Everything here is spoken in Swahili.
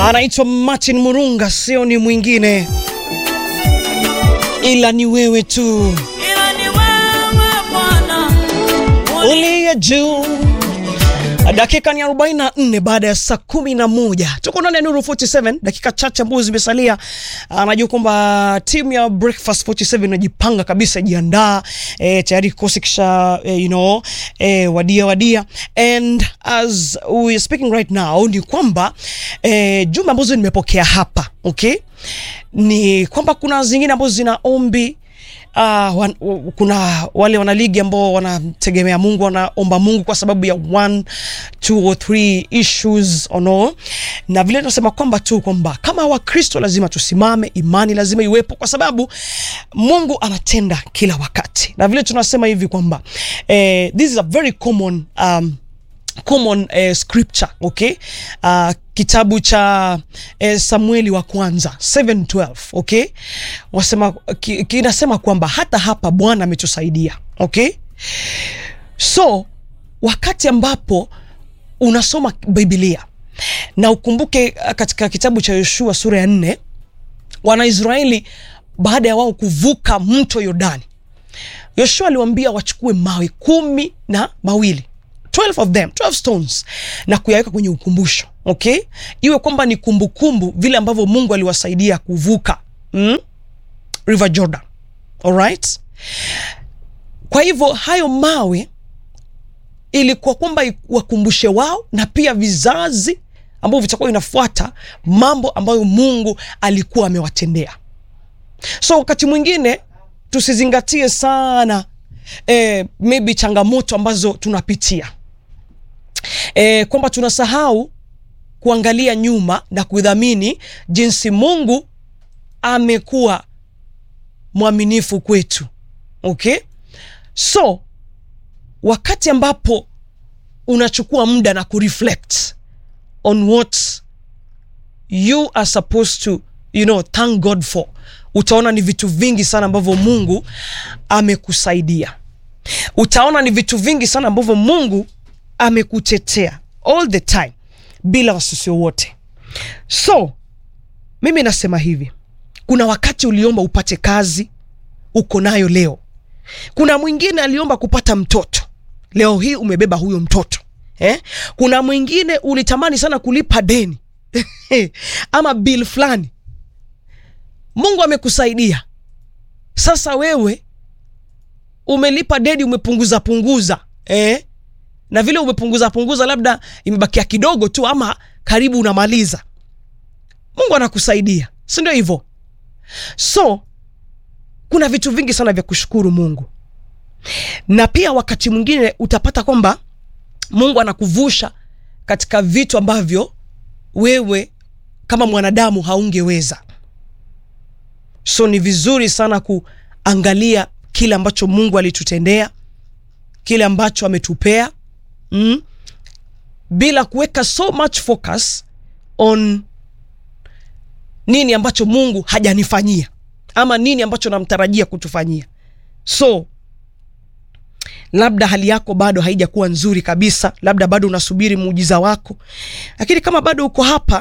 anaitwa Martin Murunga, sio ni mwingine ila ni wewe tu ila ni wewe Bwana uliye juu. Dakika ni 44 baada ya saa kumi na moja tuko ndani ya Nuru 47, dakika chache ambazo zimesalia. Anajua kwamba timu ya Breakfast 47 inajipanga kabisa, jiandaa e, tayari kikosi kisha e, you know e, wadia wadia, and as we are speaking right now ni kwamba e, jumbe ambazo nimepokea hapa okay, ni kwamba kuna zingine ambazo zina ombi Uh, wan, w- kuna wale wanaligi ambao wanategemea Mungu, wanaomba Mungu kwa sababu ya one two or three issues or no, na vile tunasema kwamba tu kwamba kama Wakristo lazima tusimame, imani lazima iwepo, kwa sababu Mungu anatenda kila wakati, na vile tunasema hivi kwamba eh, this is a very common um, common eh, scripture okay uh, kitabu cha eh, Samueli wa kwanza 712 okay wasema ki, kinasema kwamba hata hapa Bwana ametusaidia okay so wakati ambapo unasoma Biblia na ukumbuke uh, katika kitabu cha Yoshua sura ya nne Wanaisraeli baada ya wao kuvuka mto Yordani Yoshua aliwaambia wachukue mawe kumi na mawili 12 of them 12 stones na kuyaweka kwenye ukumbusho okay iwe kwamba ni kumbukumbu vile ambavyo Mungu aliwasaidia kuvuka mm? River Jordan alright kwa hivyo hayo mawe ilikuwa kwamba wakumbushe wao na pia vizazi ambavyo vitakuwa inafuata mambo ambayo Mungu alikuwa amewatendea so wakati mwingine tusizingatie sana eh, maybe changamoto ambazo tunapitia eh, kwamba tunasahau kuangalia nyuma na kudhamini jinsi Mungu amekuwa mwaminifu kwetu okay so wakati ambapo unachukua muda na kureflect on what you are supposed to you know thank god for utaona ni vitu vingi sana ambavyo mungu amekusaidia utaona ni vitu vingi sana ambavyo mungu amekutetea all the time bila wasiwasi wowote so mimi nasema hivi kuna wakati uliomba upate kazi uko nayo leo kuna mwingine aliomba kupata mtoto leo hii umebeba huyo mtoto eh? kuna mwingine ulitamani sana kulipa deni ama bill fulani mungu amekusaidia sasa wewe umelipa deni umepunguza punguza eh? na vile umepunguza punguza labda imebakia kidogo tu ama karibu unamaliza mungu anakusaidia si ndio hivyo so kuna vitu vingi sana vya kushukuru mungu na pia wakati mwingine utapata kwamba mungu anakuvusha katika vitu ambavyo wewe kama mwanadamu haungeweza so ni vizuri sana kuangalia kile ambacho mungu alitutendea kile ambacho ametupea mm? bila kuweka so much focus on nini ambacho mungu hajanifanyia ama nini ambacho namtarajia kutufanyia so labda hali yako bado haijakuwa nzuri kabisa labda bado unasubiri muujiza wako lakini kama bado uko hapa